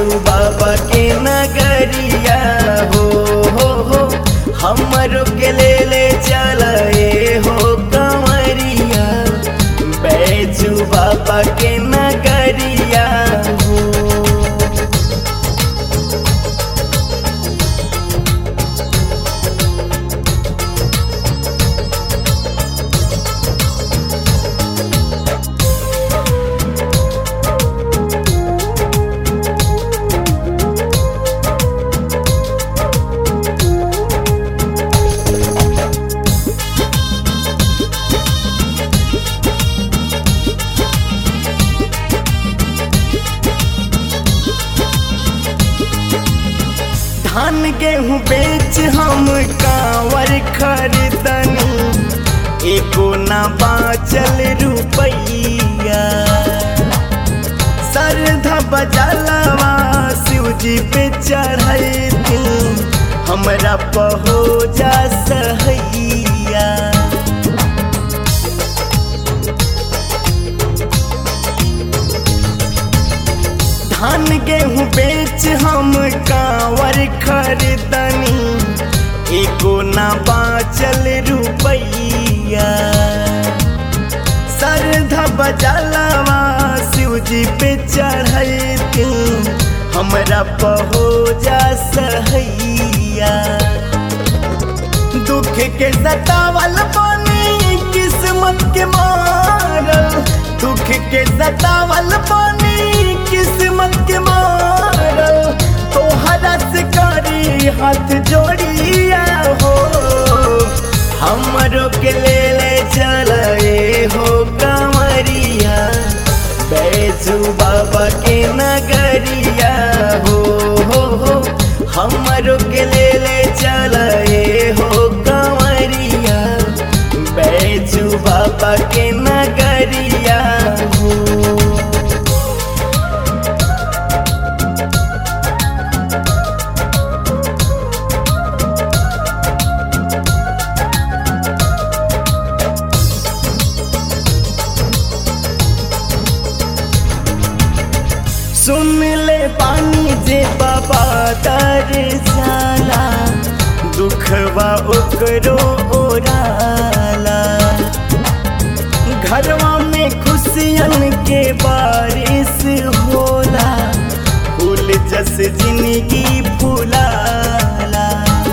बैजू बाबा के नगरिया हो हो हो हमरो के ले ले चलाए हो कंवरिया बैजू बाबा के नगरिया हो धान गेहूँ बेच हम कांवर खरीदनी एको ना बाचल रुपैया सरधा बजलवा शिव जी पे चढ़ती हमरा पहो जा सहैया धान गेहूँ बेच हम कांवर खरीदनी एको ना बाचल रुपैया सरधा बजलवा शिव जी पे चढ़ती हमरा पहो जा सहैया दुख के सतावल पानी किस्मत के मारल दुख के सतावल पानी किस्मत के मारल तोहरा से करी हाथ जोड़िया हो हमरो के ले ले चलाए हो कंवरिया बैजू बाबा के नगरिया हो हो हो हमरो के ले ले चलाए हो कंवरिया बैजू बाबा के नगरिया हो सुन ले पानी जे बाबा दर जाला दुखवा ओकरो ओराला घरवा में खुशियन के बारिश होला फूल जस जिंदगी फुलाला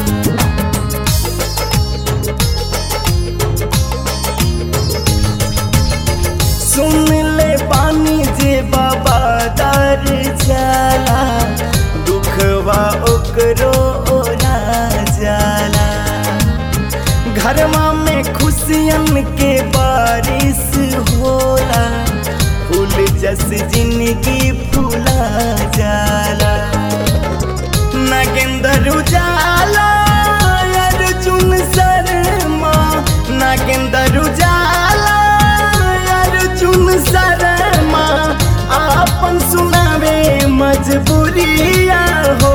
सुन ले पानी जे बाबा दर जाला दुखवा ओकरो ओरा जाला घरवा में खुशियन के बारिश होला फूल जस जिंदगी फूला जाला नागेंद्र उजाला अर्जुन शर्मा नागेंद्र उजाला अर्जुन शर्मा आपन सुनावे मजबूरिया हो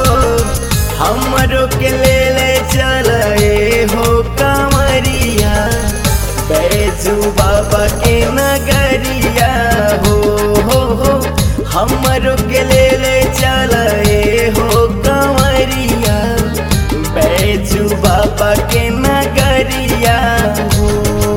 हमरो के ले ले चलाए हो कंवरिया बैजू बाबा के नगरिया हो हो हो हमरो के ले ले चलाए हो कंवरिया बैजू बाबा के नगरिया हो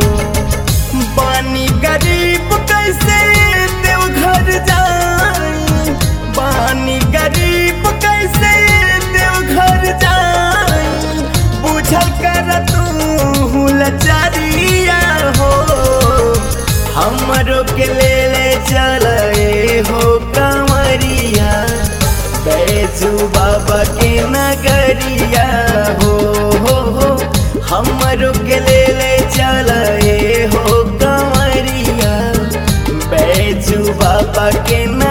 बानी गरीब कैसे देवघर जाई बानी गरीब कैसे देवघर जाई बुझल कर तू लचारिया हो हमरो के ले ले चलाए हो कंवरिया बैजू बाबा के नगरिया हो हो हो हमरो के ले ले चलाए हो कंवरिया बैजू बाबा के